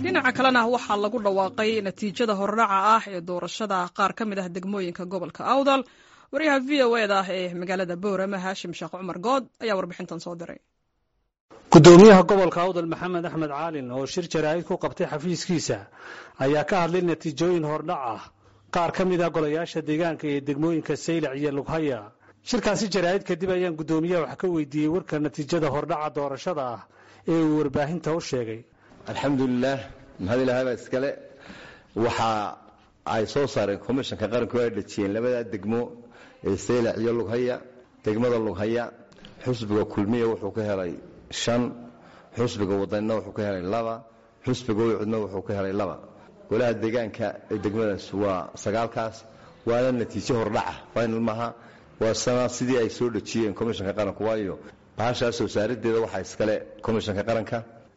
dhinaca kalena waxaa lagu dhawaaqay natiijada hordhaca ah ee doorashada qaar ka mid ah degmooyinka gobolka awdal waryaha v o eda ee magaalada boorama haashim sheekh cumar good ayaa warbixintan soo diray gudoomiyaha gobolka awdal maxamed axmed caalin oo shir jaraa'id ku qabtay xafiiskiisa ayaa ka hadlay natiijooyin hordhac ah qaar ka mid ah golayaasha deegaanka ee degmooyinka saylac iyo lughaya shirkaasi jaraa'id kadib ayaan guddoomiyaha wax ka weydiiyey warka natiijada hordhaca doorashada ah ee uu warbaahinta u sheegay alxamdulilaah mahad ilaahaba iskale waxa ay soo saareen komishanka qaranku ay dhajiyeen labadaa degmo ee saylac iyo lughaya degmada lughaya xusbiga kulmiya wuxuu ka helay shan xusbiga wadanina wuxuu ka helay laba xusbiga wicudna wuxuu ka helay laba golaha deegaanka ee degmadaas waa sagaalkaas waana natiijo hordhaca final maha waa sana sidii ay soo dhajiyeen komishanka qaranku waayo bahashaas soo saarideeda waxaa iskale komishanka qaranka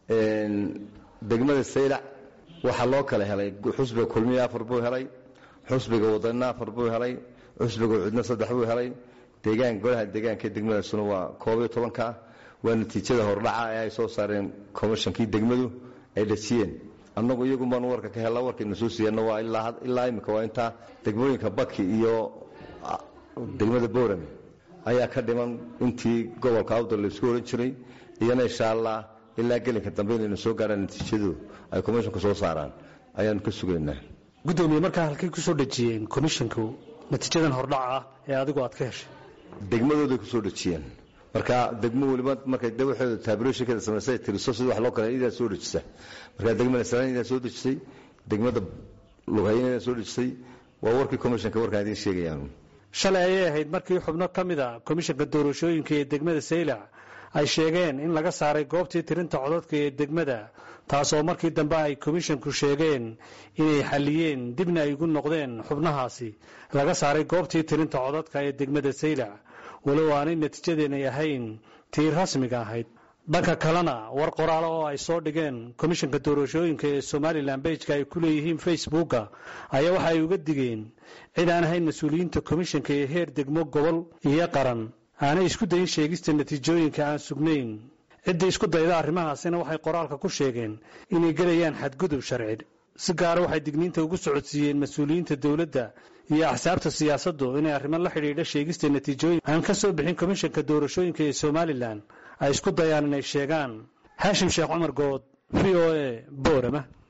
degmada saylac waxaa loo kala helay xusbiga kulmiya afar buu helay xusbiga wadanina afar buu helay xusbiga wicudna saddex buu helay deegaan golaha deegaanka degmadaasuna waa koob iyo tobanka waa natiijada hordhaca ee ay soo saareen komishankii degmadu ay dhajiyeen annagu iyagun baanu warka ka hella warkayna soo siiyana waa ilaa imika waa intaa degmooyinka baki iyo degmada boorame ayaa ka dhiman intii gobolka awdal laysku ohan jiray iyana insha allah ilaa gelinka dambe inaynu soo gaarhaan natiijadu ay komishonku soo saaraan ayaanu ka sugaynaa gudoomiye markaa halkay ku soo dhejiyeen komishinku natiijadan hordhaca ah ee adigu aad ka heshay degmadooday ku soo dhejiyeen marka degmo weliba markay dawaxooda taabirooyinkeeda samaysay tiriso sida wax loo kale idaa soo dhejisa marka degmada salaan idaa soo dhejisay degmada lughayna idaa soo dhejisay waa warkii komishanka warkaan idiin sheegayaan shalay ayay ahayd markii xubno ka mid a komishanka doorashooyinka ee degmada saylac ay sheegeen in laga saaray goobtii tirinta codadka ee degmada taasoo markii dambe ay komishanku sheegeen inay xalliyeen dibna ay ugu noqdeen xubnahaasi laga saaray goobtii tirinta codadka ee degmada saylac walow aanay natiijadeenay ahayn tii rasmiga ahayd dhanka kalena war qoraalo oo ay soo dhigeen komishanka doorashooyinka ee somalilan bejka ay ku leeyihiin facebooka ayaa waxa ay uga digeen cid aan ahayn mas-uuliyiinta komishanka ee heer degmo gobol iyo qaran aanay isku dayin sheegista natiijooyinka aan sugnayn ciddii isku dayda arrimahaasina waxay qoraalka ku sheegeen inay gelayaan xadgudub sharci si gaara waxay digniinta ugu socodsiiyeen mas-uuliyiinta dowladda iyo axsaabta siyaasaddu inay arrimo la xidhiidha sheegista natiijooyin aan ka soo bixin komishanka doorashooyinka ee somalilan ay isku dayaan inay sheegaan haashim sheekh cumar good v o a boorama